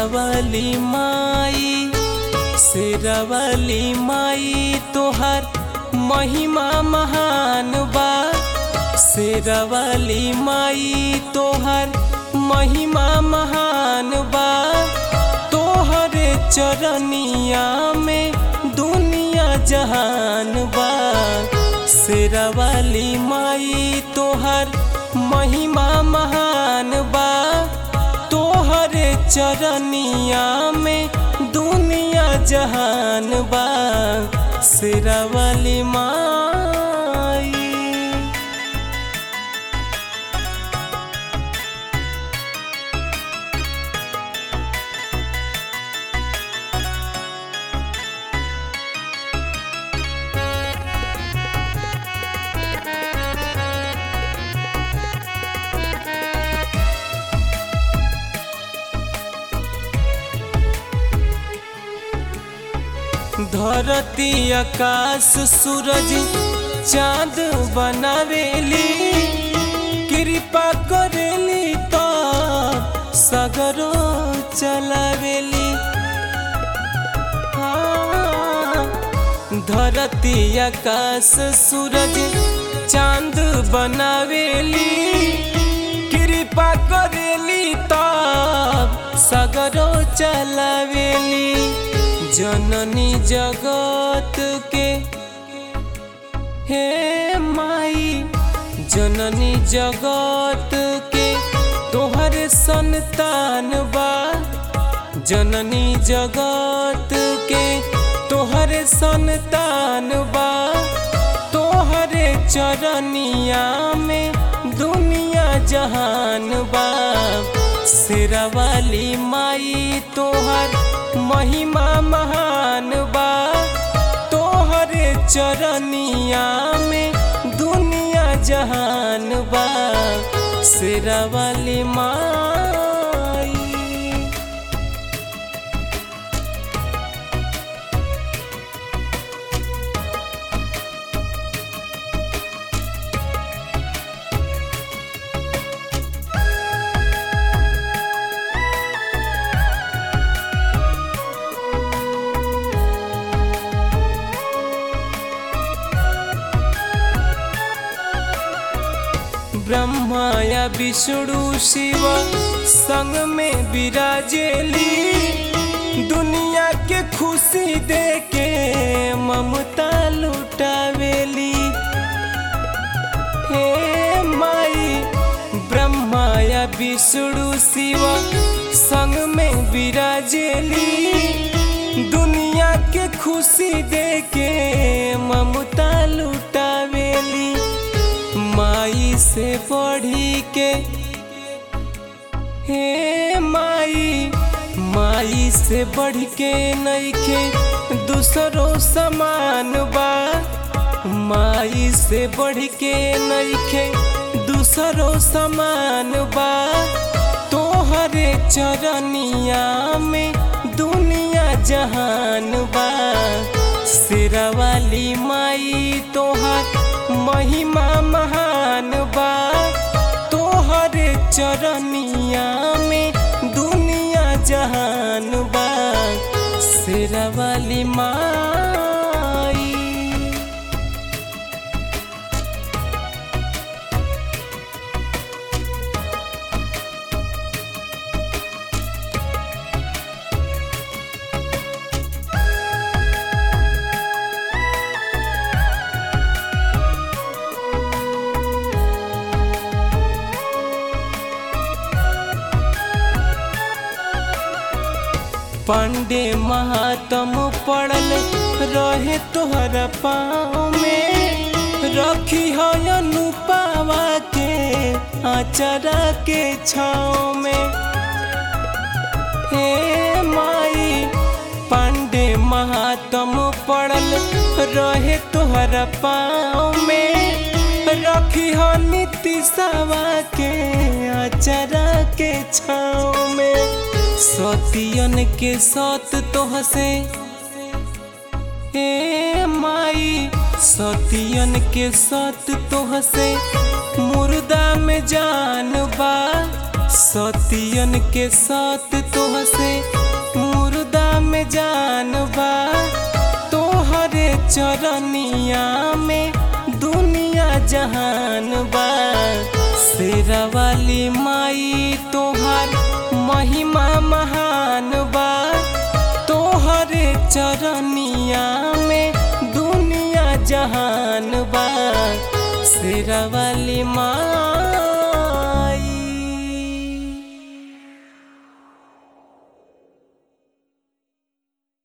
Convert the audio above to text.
शेरवाली माई शेरवाली माई तोहर महिमा महान बा शेरवाली माई तोहर महिमा महान बा तोहरे चरनिया में दुनिया जहान बा शेरवाली माई तोहर महिमा महान बा तोहरे चरनिया में दुनिया जहान बा शेरवाली माई धरती आकाश सूरज चांद बनावेली कृपा करेली तो सगरो चलावेली हाँ, धरती आकाश सूरज चांद बनावेली कृपा करेली तब सगरो चलावेली जननी जगत के हे माई जननी जगत के तोहरे संतान बा जननी जगत के तोहरे संतान बा तोहरे चरनिया में दुनिया जहान बा शेरवाली माई तोहर महिमा महान बा तोहरे चरनिया में दुनिया जहान बा शेरवाली माई ब्रह्मा या विष्णु शिव संग में विराजेली दुनिया के खुशी दे के ममता लुटावेली हे माई ब्रह्मा या विष्णु शिव संग में विराजेली दुनिया के खुशी दे के ममता लुटावेली माई से बढ़ी के हे माई माई से बढ़ के नईखे दूसरो समान बा माई से बढ़ के नईखे दूसरो समान बा तोहरे चरनिया में दुनिया जहान बा शेरवाली माई तोहर महिमा महान बा तोहरे चरनिया में दुनिया जहान बा शेरवाली माई पांडे महातम पड़ल रहे तोहरा पाँव में रखी हो अनुपावा के आचरा के छाँव में हे माई पांडे महातम पड़ल रहे तोहरा पाँव में रखी हो नीतिशवा के आचरा के छाँव में सतियन के सत तोह से हे माई सतियन के सत तोह से मुर्दा में जान बा सतियन के सत तोह से जान बा तोहरे चरनिया में दुनिया जहान बा शेरा वाली माई तोहर महिमा महान बा तोहरे चरनिया में दुनिया जहान बा शेरा वाली माँ